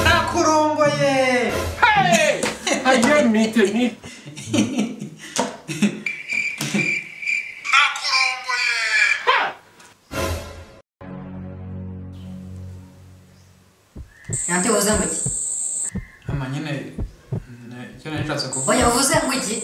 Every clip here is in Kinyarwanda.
nakurongoye ajye mite ni ntabyo uvuze ngo iki mama nyine icyo nari nshatse kuvuga oya uvuze ngo iki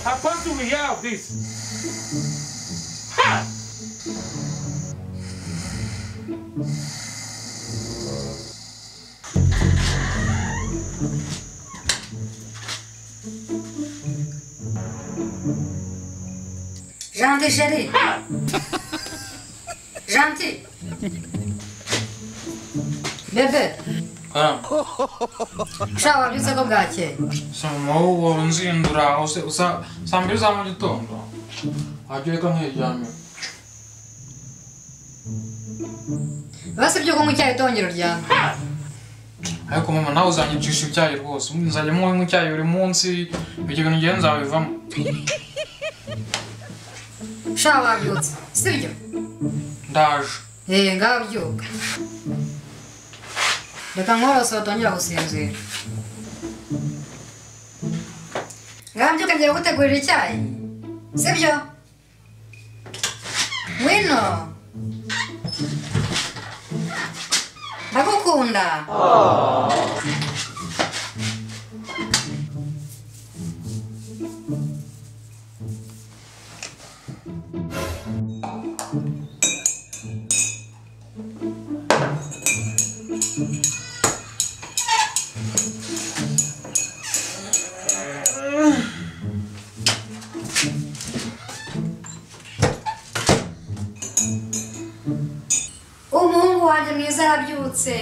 Upon to hear of this, janti sheri janti bebe sha wabyutse ko bwakeye soma wowe unzindura use- usa- saa mbiri za mu gitondo wajya ureka nkiryamira basi ibyo kunywa icyayi utongera uryame ariko mama nawe uzanyicisha icyayi rwose nzajya munywa icyayi buri munsi ibyo bintu ngiye nzabivamo sha wabyutse sibyo ndaje Eh, ngaho byuka reka nkorose utongera gusinzira ngaho byuka ngiye kugutegurira icyayi sibyo ngwino ndagukunda umuhungu wanjye mwiza arabyutse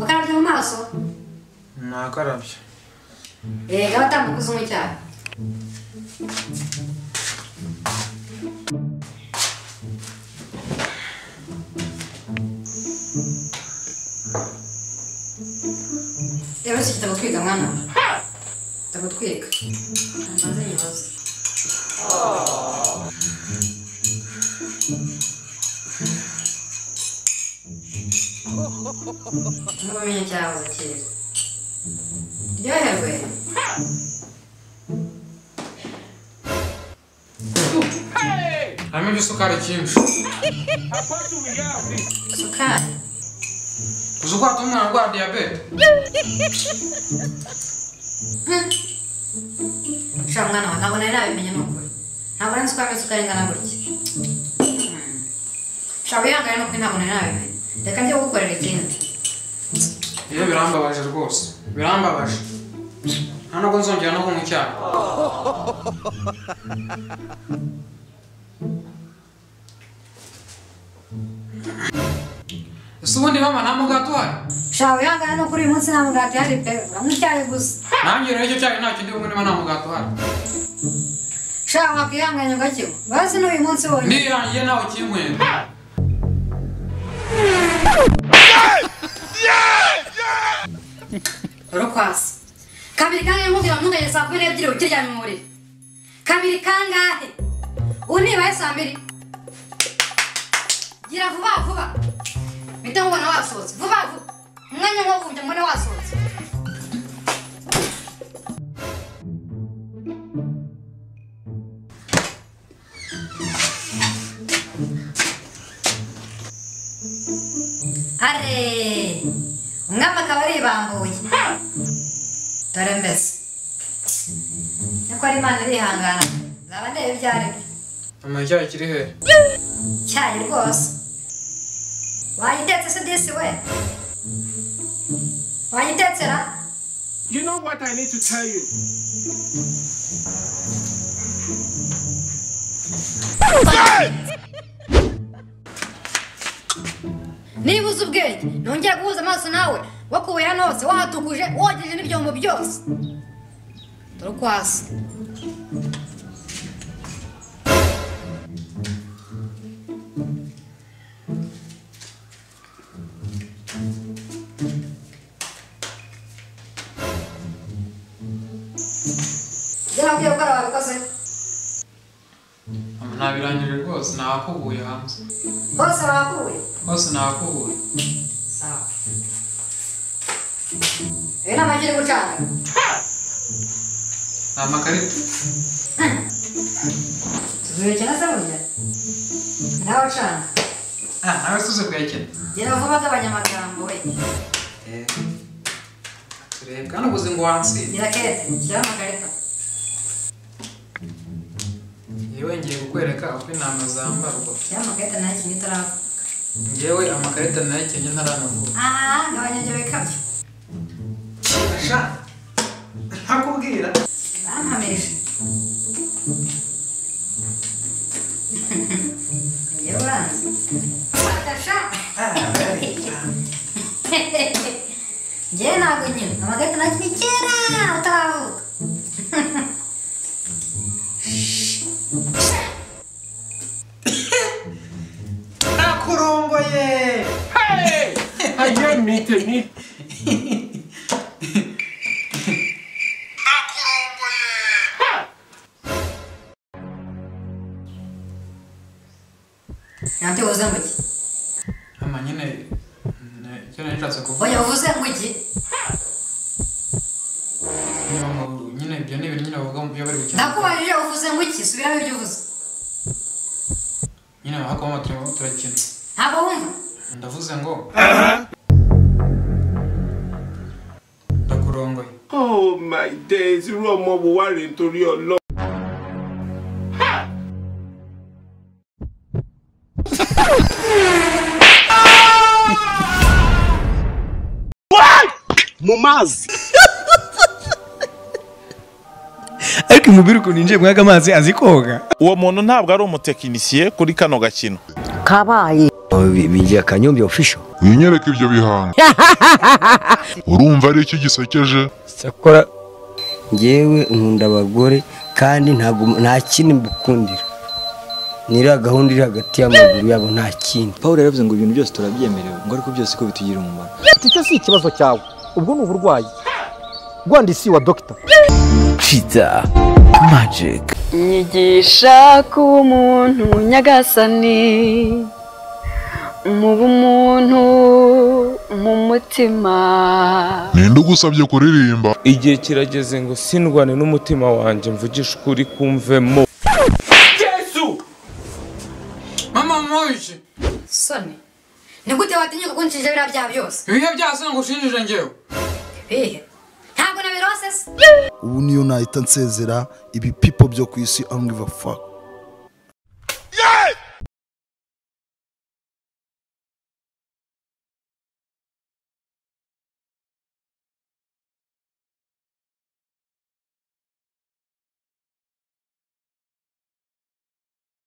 ukarabye mu maso nakarabye Eh, ngaho tambuka uzanywe icyayi rero iki kitaba twiga mwana kitaba twiga ntanze ibibazo nkuko umenye cyahoze kera ryoherwe harimo igisukari cyinshi upon to hear of this, sukari uzi ko hatuma umwana arwara diyabete sha mwana wawe ntabwo nari nabimenye ni ukuri ntabwo nari nzi ko amezi ukari ingana gutya sha wihangane ni ukuri ntabwo nari nabimenye reka njye gukorera ikindi iyo birambabaje rwose birambabaje nta nubwo nzongera no kunywa icyayi ese ubundi mama nta mugati uhari sha wihangane ni ukuri uyu munsi nta mugati hari pe uranywa icyayi gusa nanjye rero icyo cyayi ntacyo ndi bunywe niba nta mugati uhari sha wakwihanganye ugakinywa bazi n'uyu munsi wonyine ndirangiye nawe ukinywera urukwasi kabiri kangahe nkubwira ntuganye saa kumi n'ebyiri ukiryamye mu buriri kabiri kangahe ubu ntibaye saa mbiri gira vuba vuba mpita nkubona wasohotse vuba vuba umwanya nk'uwo kugira mbone wasohotse are umwami akaba aribambuye dore mbese niko ari imana irihangana nzaba ndeba ibyo ari byo mama icyayi kiri hehe icyayi rwose wayitetse se disi we wayitekera you know what I need to tell you. niba uzi ubwenge nongera guhuza amaso nawe wakubuye hano hose wahatuguje wogeje n'ibyombo byose turi kwasa gera wabwiye gukora wabikoze Mama nabirangije rwose nakubuye hanze hose wakuye hose nakubuye sawa ibi ni amagi uri gucana ni amakarita tuzubikina se burya nawe ucana Ah, nawe tuze kuyakina gera vuba gabanyamagambo we Eh, turebe kandi ubuze ngo wantsinde gira kete shyiraho amakarita yewe ngiye kukwereka uko intama zambarwa shyiraho amakarita nayo ikintu itaravuga ngewe amakarita nayakenye ntaranavuga Ah, gabanya ibyo bikabyo sha ntakubwira bampamirije iyo uranze Adasha. njyewe ntabwo nyine amakarita nakinye kera utaravuka nakuromboye Hey! I can't meet me. nabyo uvuze ngo iki mama nyine ne- icyo nari nshatse kuvuga oya uvuze ngo iki nyine mu- nyine ibyo ni ibintu nyine bavuga mu byo bari gukina ndakubajije uvuze ngo iki subiramo ibyo uvuze nyine hako mama turimo turakina ntabwo wumva ndavuze ngo ndakurongoye Oh my days, irú ọmọ wo wá rèé nítorí ọlọ́. mumazi ariko umubiri ukuntu yinjiye mwaka amazi azi koga uwo muntu ntabwo ari umutekinisiye kuri kano gakino kabaye bigira kanyombya official winyereke ibyo bihanga urumva ari iki gisekeje sakora njyewe nkunda abagore kandi ntabwo nta kindi mbukundira niriya gahunda iri hagati y'amaguru yabo nta kindi pawulo yaravuze ngo ibintu byose turabyemerewe ngo ariko byose ko bitugirira umumaro icyo si ikibazo cyawe ubwo ni uburwayi rwandisi wa dogita nyigisha kuba umuntu nyagasani muba umuntu mu mutima ninde ugusabye kuririmba igihe kirageze ngo sindwane n'umutima wanjye mvugishe ukuri kumvemo Jésù! mama mwoyiki soni ni gute watinyuka kunshinja biriya byaha byose ibihe byase ngo ushinjije ngewe ibihe ntabwo nabirose se ubu niyo nahita nsezera ibipipo byo ku isi amwiva fuck